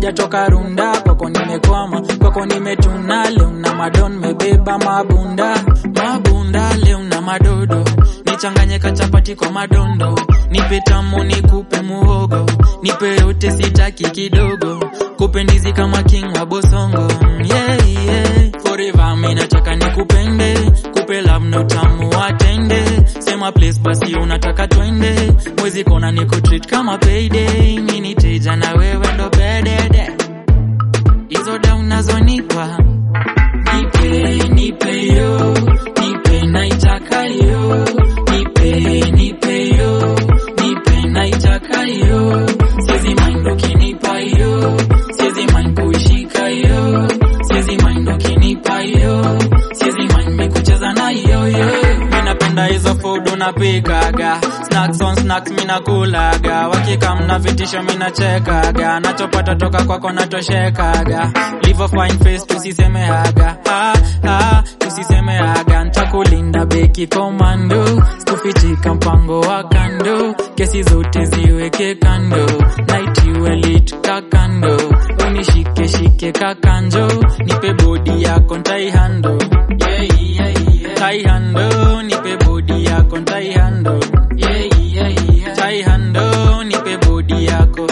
sijatoka runda kwako nimekwama kwako nimetuna leo na madon mebeba mabunda mabunda leo na madodo nichanganye kachapati kwa madondo nipe tamu nikupe muhogo nipe yote sitaki kidogo kupe ndizi kama king wa bosongo yeah, yeah. forever mi nataka nikupende kupe love na utamu watende sema place basi unataka twende mwezi kona nikutreat kama payday mi niteja na wewe ndo bedede hizo da unazonipa nipe nipe yo nipe naitaka yo nipe nipe yo nipe naitaka yo siezi mind ukinipa yo siezi mind kuishika yo siezi mind ukinipa yo siezi mind mikucheza na yo yo mi napenda hizo food unapikaga snacks on snacks mi nakulaga wakikam na vitisho mi nachekaga nachopata toka kwako natoshekaga livo fine face tusisemeaga ah, ah, tusisemeaga ntakulinda beki komando sikufichika mpango wa kando kesi zote ziweke kando naitiwe lit kakando unishike shike kakanjo nipe bodi yako ntaihando yeah, yeah, yeah. taihando nipe bodi yako ntaihando yeah, yeah, yeah. taihando nipe bodi yako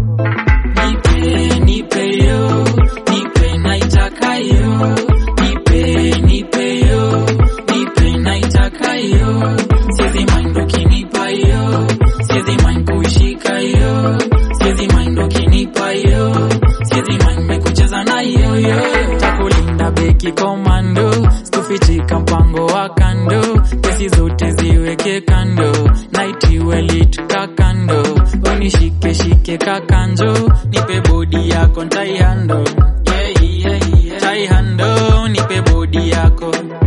nipe nipe yo nipe naitaka yo nipe nipe yo nipe naitaka yo siezi mind ukinipa yo siezi mind kuishika yo siezi mind ukinipa yo siezi mind mekucheza na yo yo takulinda beki komando sikufichika mpango wa kando kesi zote ziweke kando naitiwe lit kakando unishike shike kakanjo nipe bodi yako ntaihando yeah, yeah, yeah. taihando nipe bodi yako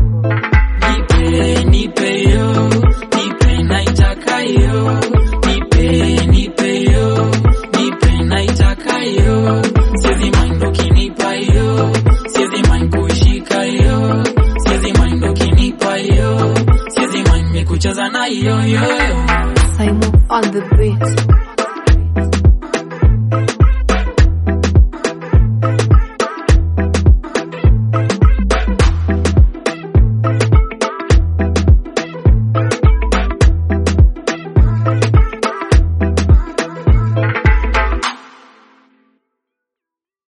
nipe nipe yo nipe naitaka yo nipe nipe yo nipe naitaka yo siezi mind ukinipa yo siezi mind kuishika yo siezi mind ukinipa yo siezi mind mikucheza na yo yo Simon on the beat.